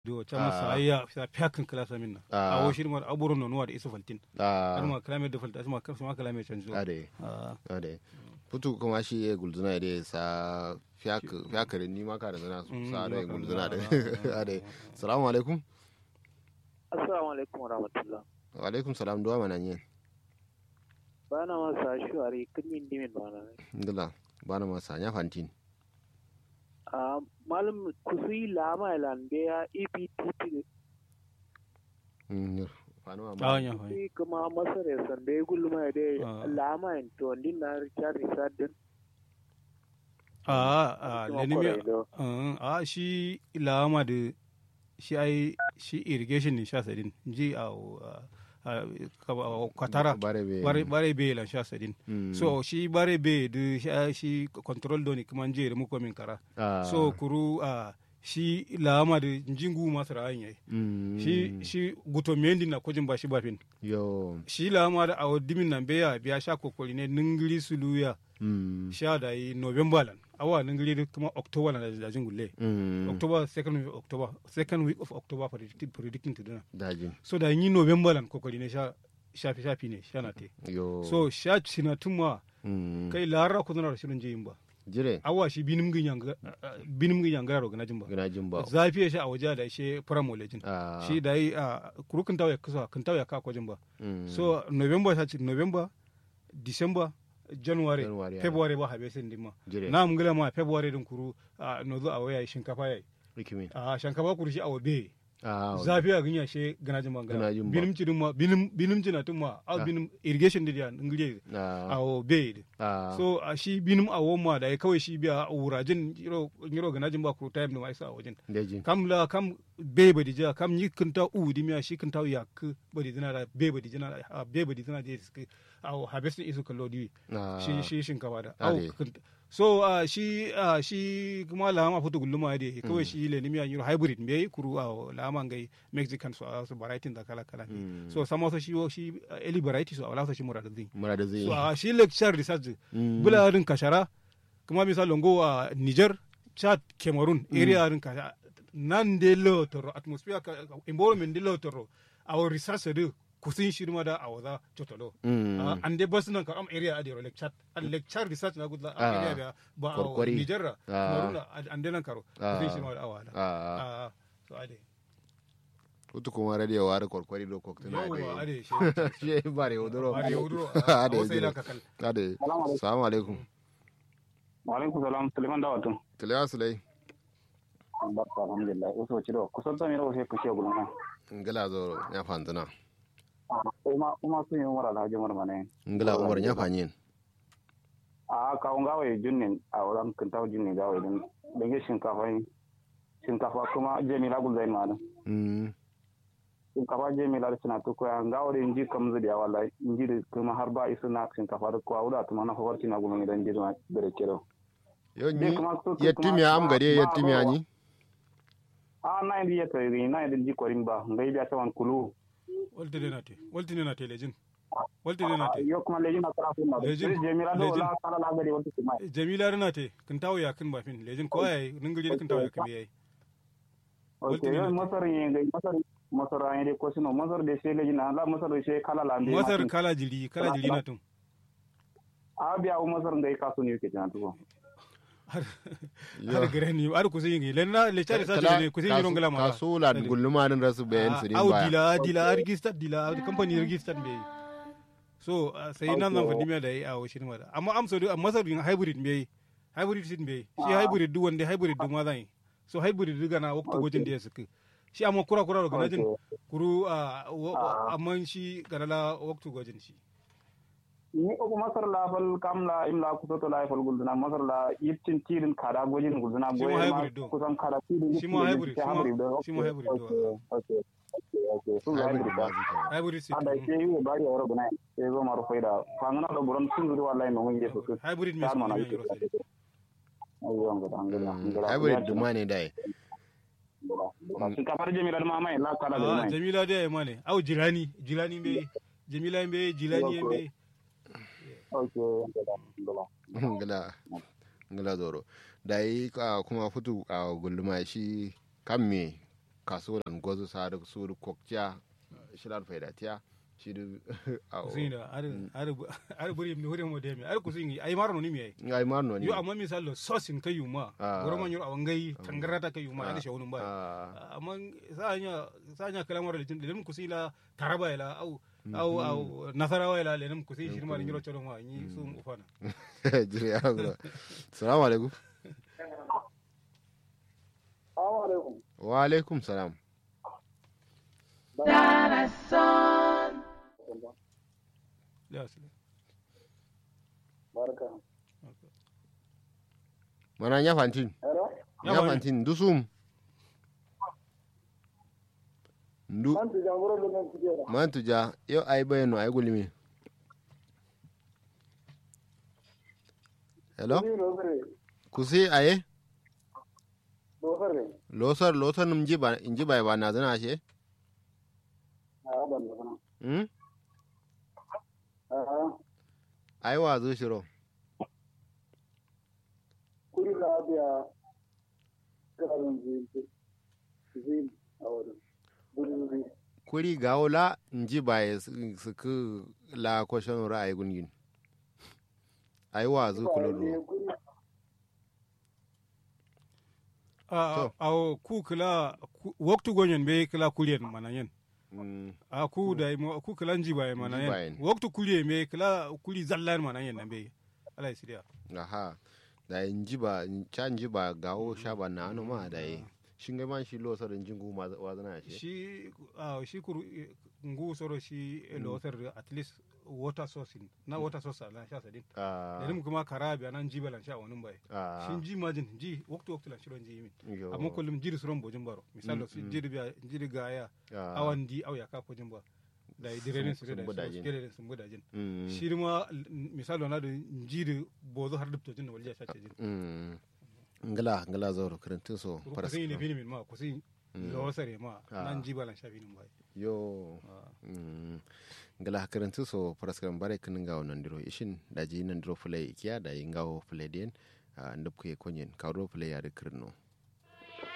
do chama sa ya sa pyakin klasa minna a wo shirma aburo no nuwa da isu faltin a alma kalame da faltin asma kasma kalame canjo ade Ah, ade putu kuma shi ya gulzuna da sa fiyakare ni ma ka da zana su Mm, sa da ni ma ka gulzuna da da zana, ade salamu alaikum Assalamu alaikum wa rahmatullah. wa alaikum salam duwa mana yin Bana masa shuwari kunyin dimin bana. ngila bana masa nya fantin Ah, malam kusui lama lambe ya EPTP Mm, fanu ah, amma nya fa kusui kuma masar ya sande gulma da Ah. lama in to din na Richard Richard a a lenimi do. a shi lama da shi ai shi irrigation ne sha sadin ji a a- a- kwatara bare be bare bare be lan sha sadin Mm. so shi bare be da shi- shi control doni kuma je da muko min kara Ah. so kuru a shi lama da jingu masu ra'ayin yayi Mm. shi shi guto mendi na kojin ba shi bafin yo shi lama da awo dimin nan beya biya sha kokoli ne ningiri suluya Mm. sha da yi november lan awa ningiri da kuma october lan da jingulle Mm. october second week of october second week of october predicting predicting to dina dajin so da yi november lan kokoli ne sha shafi shafi ne sha na te yo so sha sina tuma Mm. kai lara ku zana da shirin je ba jire awa shi binim gin yanga binim gin yanga ro gana jin ba gina jin ba zafi ya sha a waje da shi pramolejin Ah. shi da yi a kuru kan tawo ya kusa kan tawo ya ka kwajin ba Mm. so november ta ce november december january, January, ah. february ba habe sin dimma Jire. na mun gila ma february din kuru a no zo a waya shinkafa yayi rikimin a shinkafa kuru shi a wabe ah zafi a ganya she gana jin bangana Gana jin ba. binim ci dimma binim binim ci na tumma a Ah. binim irrigation din ya ngire ah a wabe ah so a shi binim a woma da ya kawai shi biya a wurajin yiro yiro gana jin ba kuru time da ma isa a wajen dajin kam la kam be badi ja kam ni kinta u di miya shi kinta ya ku badi dina da be badi dina a be badi dina je ski au harvesting isu kallo di Ah. shi shi shinkafa da au Ade. kinta- so ah, shi ah, shi kuma la ma futu gulluma de kawai shi le nimiya yiro hybrid me kuru a la ma ngai mexican so ah, so variety da kala kala ne Mm. so sama so shi wo- shi ah, eli variety so ala so shi murada zin mura da zai so a shi lecture research Mm. bula rin kashara kuma misal longo a niger chad cameroon area rin kashara nan de lo toro atmosphere ka environment de lo toro our research de kusin shirma da awaza chotolo Mm. Ah, an de bas nan ka am area ade ro lecture an lecture research na gudla Ah. area da ba a Korkori. niger Ah. cameroon an de nan karo Ah. kusin shirma da awada ah ah so ade kutu kuma radio ware korkwari do koktina yawa ade shi she bare odoro Bare yauduro, ade a wasai jire. la kakal. ade assalamu alaikum wa alaikum salam suleiman dawatun tilawa sulai barka alhamdulillah uso ci do kusan to mi ro se kushe gulun kan ngala zo ya fantana uma uma su yi umar alhaji umar mane ngala umar ya fanyin a ka un gawe junnin a wuran kintaw junnin gawe din dange shinkafa yi shinkafa kuma jamila gul zain ma mm shinkafa jamila da suna tuko ya gawe din ji kam zudi wallahi inji da kuma har ba isu na shinkafa da ko awda tuma na fawarti na gulun idan ji da bere kero yo Dai ni kuma su- su yettimi am kuma- gade ma- yettimi ma- ani a na indi yata ri na indi ji korin ba ngai biya tawan kulu walte de na te walte de na te lejin walte de na te yo kuma lejin na kara kuma Lejin. jamila do Lejin. la kala la gari wata kuma jamila rana te kin tawo ya kin bafin lejin ko yayi ningiri kin tawo ya kin yayi ok Ultimi yo nate. masar yenge masar masar ayende ko sino masar de sele jina la masar de she kala la mbe masar kala jiri kala jiri na tun abi awu masar ngai kasu ni ke jina tuko har har gare ni har kusin yi len na le chari sa ne kusin yi rongala ma kasula gulluma din rasu bayan su din au baya dila dila register dila company register be so ah, sai nan nan fadi me da yi a washin ma da amma am so do masar din hybrid be hybrid sin be shi hybrid du wanda hybrid du ma zan yi so hybrid du gana waktu gojin da ya suka shi amma kura kura ga najin kuru a amma shi ganala waktu gojin shi ni ko masar la fal kam la imla ku to la fal gulduna masar la yittin tirin kada gojin gulduna Shi boye ma ma hybrid do. kusan kada tirin Shi ma hybrid, shi ma- do shi ma hybrid do. okay okay okay su hybrid hybrid ba ba zika hybrid sin anda ke yi bari oro guna ke zo maru faida fangana do buran sun zuri wallahi no ngi so hybrid me Dar sun mana yi ite. yoro sai ayo ngada ngada ngada hybrid duma ne dai shinkafar jamila da mamaye la kala da ah mai jamila da ma ne au jilani jilani be jamila be jilani be okay ngada ngada ngala ngala zoro dai ka kuma futu a gulluma shi kan me kasuwan gozu sa da su da kokciya shirar faidatiya shi da a kusina ar ar ar buri mi hore mo de mi ar kusini ay marno ni mi ay ai marno ne yo amma misalo sosin kayu ma Ah. goro man yoro awangai tangarata kayu ma ada shawunun ba Ah, amma sanya sanya kalamar da lelim kusila taraba ila au au au nasarawa ila lelim kusi shirma ni yoro choro ma ni sum ufana jiri ya gura salamu alaikum Assalamu alaikum. wa alaikum salam ya sile Barka. mana nya fantin Hello? Ya nya fantin. fantin dusum ndu Man tu jangoro lo men tijera. man tuja yo ay bayano ay gulimi hello Ni lo fere. kusi aye Lo fere. losar losar num jiba injiba ba na zana she Ah ban da kana. hmm Ah ai wa zo shiro kuri la biya karan zin. Zin awon. Buri buri. kuri gawola injiba ya su ku la kwashon ra'ayi gungin ai wa zo kululu Kuri a a ku kila ku- waktu gonyen be kila kulien manayen Mm, a ku da mo ku kila njiba e Njiba manayen yen. waktu kulien be kila kuli zallan manayen nan be ala sidia aha da injiba cha injiba gawo shaba na anu ma da yi shin ga man shi losar injingu ma wa zana she shi a shi kuru ngu soro shi lotar at least water source in- na water source lan sha sadin ah lelim kuma karabi anan jiba lan sha wonun bai ah shin ji majin ji waktu waktu lan shiron ji min yo, amma kullum jiri suron bojin baro misalo su jiri biya jiri gaya ah, awan di au ya ka pojin ba da direnin su sun da budajin. su direnin sun budajin mm, shi ma misalo na da jiri bozo har dubto jin walja sha jin mm. ngala ngala zauro karantin so ku paras sai ne fini min ma ku sai lo sare ma Ah. nan jiba lan sha finin bai yo mm. ngala karantin so paras kan bare kin ngawo nan diro ishin da ji nan diro fulai ikiya da yi ngawo fulai den ndab ke konyen kawro fulai ya de kirno